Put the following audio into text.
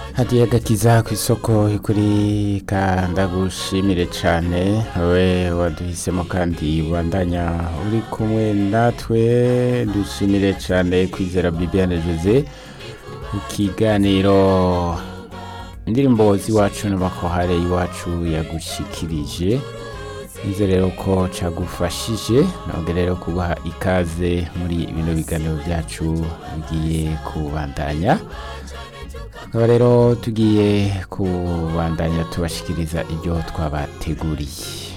hadiye gakiza ku isoko kuri kandagushimire cyane we waduhisemo kandi wandanya uri kumwe natwe dushimire cyane kwizera bibiane jose ikiganiro indirimbo z'iwacu n'amakohare y'iwacu yagushikirije nize rero ko cagufashije ntabwo rero kubaha ikaze muri bino biganiro byacu bigiye kubandanya tukaba rero tugiye kubandanya tubashikiriza ibyo twabateguriye